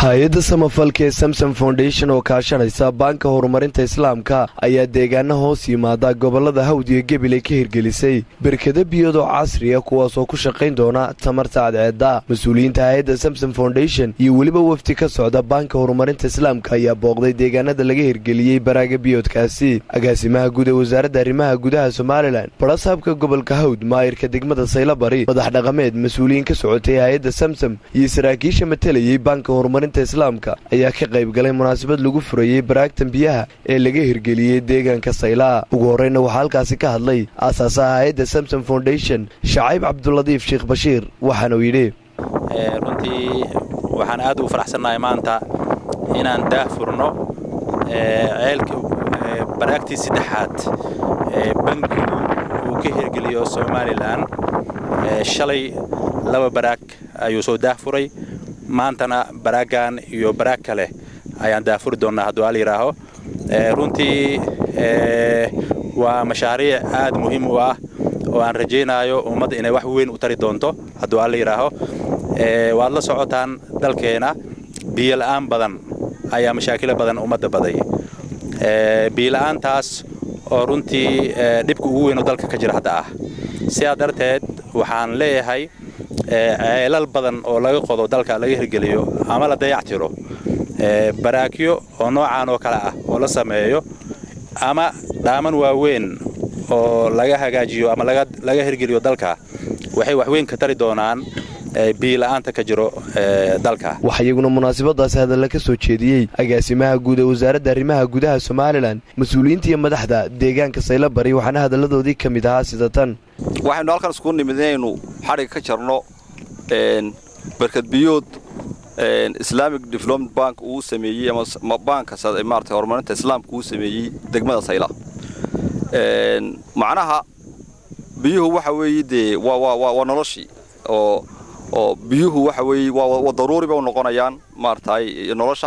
hay-adda samafalka ee samsom foundation oo kaashanaysa baanka horumarinta islaamka ayaa deegaana hoos yimaada gobolada hawd iyo gebile ka hirgelisay berkada biyadoo casriya kuwaasoo ku shaqayn doona tamarta cadceedda mas-uuliyiinta hay-adda samsom foundation iyo weliba wafdi ka socda baanka horumarinta islaamka ayaa booqday deegaanada laga hirgeliyey baraaga biyoodkaasi agaasimaha guud ee wasaaradda arrimaha gudaha somalilan barasaabka gobolka hawd maayirka degmada saylabari madax dhaqameed mas-uuliyiin ka socotay hay-adda samsom iyo saraakiisha matalayay baanka horumarinta islaamka ayaa ka qayb galay munaasabad lagu furayey baraagtan biyaha ee laga hirgeliyey deegaanka saylaa ugu horreyna waxaa halkaasi ka hadlay aasaasaha hay-adda samsom foundation shacayb cabduladiif sheekh bashiir waxaana uu yidhi runtii waxaan aad ugu faraxsannahay maanta inaan daah furno ceelka baraagtii saddexaad ee bankigu uu ka hirgeliyo somalilan shalay laba baraag ayuu soo daah furay maantana baraaggan iyo baraag kale ayaan daafuri doonnaa hadduu al yidhaaho runtii waa mashaariic aad muhiim u ah oo aan rajaynaayo ummadda inay wax weyn u tari doonto hadduu alla yidhaaho waad la socotaan dalkeenna biyola'aan badan ayaa mashaakilo badan ummadda baday biyola'aantaas oo runtii dhibka ugu weyn oo dalka ka jira hadda ah sidaa darteed waxaan leeyahay ceelal badan oo laga qodo dalka laga hirgeliyo ama la dayactiro baraakyo oo noocaan oo kale ah oo la sameeyo ama dhaaman waaweyn oo laga hagaajiyo ama laga hirgeliyo dalka waxay waxweyn ka tari doonaan biyola'aanta ka jiro dalka waxaa iyaguna munaasabadaasi hadalla ka soo jeediyey agaasimaha guud ee wasaaradda arrimaha gudaha somalilan mas-uuliyiinta iyo madaxda deegaanka saylabari waxaana hadalladoodii ka mid ahaa sida tan waxaynu halkan isku nimid inaynu xadhiga ka jarno barkad biyood islamic development bank uu sameeyey ama baanka maarata horumarinta islaamka uu sameeyey degmada sayla macnaha biyuhu waxa weeye dee waa noloshii oo oo biyuhu waxa weeye waa daruuri bay u noqonayaan maaragtay nolosha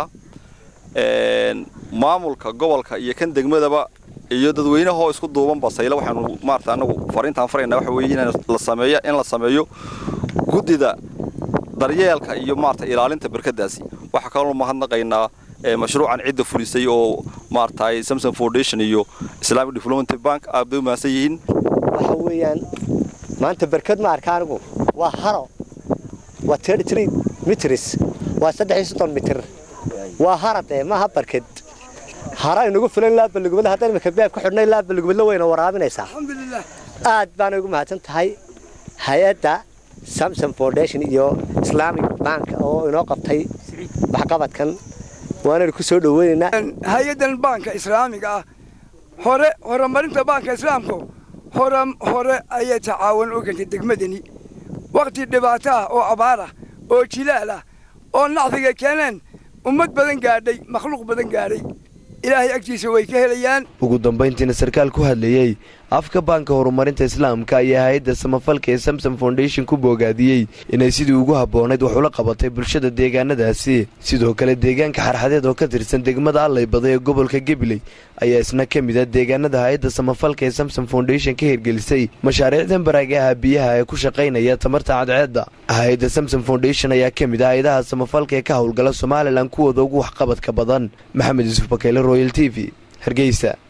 maamulka gobolka iyo kan degmadaba iyo dadweynahoo isku duubanba sayla waxaanu maarata annagu fariintaan farayna waxa weeye in la sameeyo in la sameeyo guddida daryeelka iyo maarata ilaalinta barkadaasi waxaa kaloo mahadnaqaynaa mashruucan cidda fulisay oo maaragtay samson foundation iyo islamic development bank aad bay u mahadsan yihiin waxa weeyaan maanta barkad ma arka anigu waa haro waa mitrs waa mitir waa haradee maaha barkad hara inagu filan laabalugubadla haddaan imika beeb ka xidhnay laabalugubadla wayna waraabinaysaa aad baana ugu mahadsan tahay hay-adda samsom foundation iyo islamic bank oo inoo qabtay waxqabadkan waanaynu ku soo dhoweynaynaa hay-addan baanka islaamiga ah hore horumarinta baanka islaamku hore ayay tacaawun u gantay degmadani wakhti dhibaato ah oo abaar ah oo jilaal ah oo nacfiga keeneen ummad badan gaadhay makhluuq badan gaadhay ilaahay agtiisa way ka helayaan ugu dambayntiina sarkaal ku hadlayey afka baanka horumarinta islaamka ayaa hay-adda samafalka ee samsom foundation ku boogaadiyey inay sidii ugu habboonayd wax ula qabatay bulshada deegaanadaasi sidoo kale deegaanka xarxadeed oo ka tirsan degmada allaybada ee gobolka gabiley ayaa isna ka mid a deegaanada hay-adda samafalka ee samsom foundation ka hirgelisay mashaariicdan baraagaha biyaha ee ku shaqaynaya tamarta cadceedda hay-adda samsom foundation ayaa ka mid ah hay-adaha samafalka ee ka howlgala somalilan kuwooda ugu waxqabadka badan maxamed yuusuf bakeyle royal t v hargeysa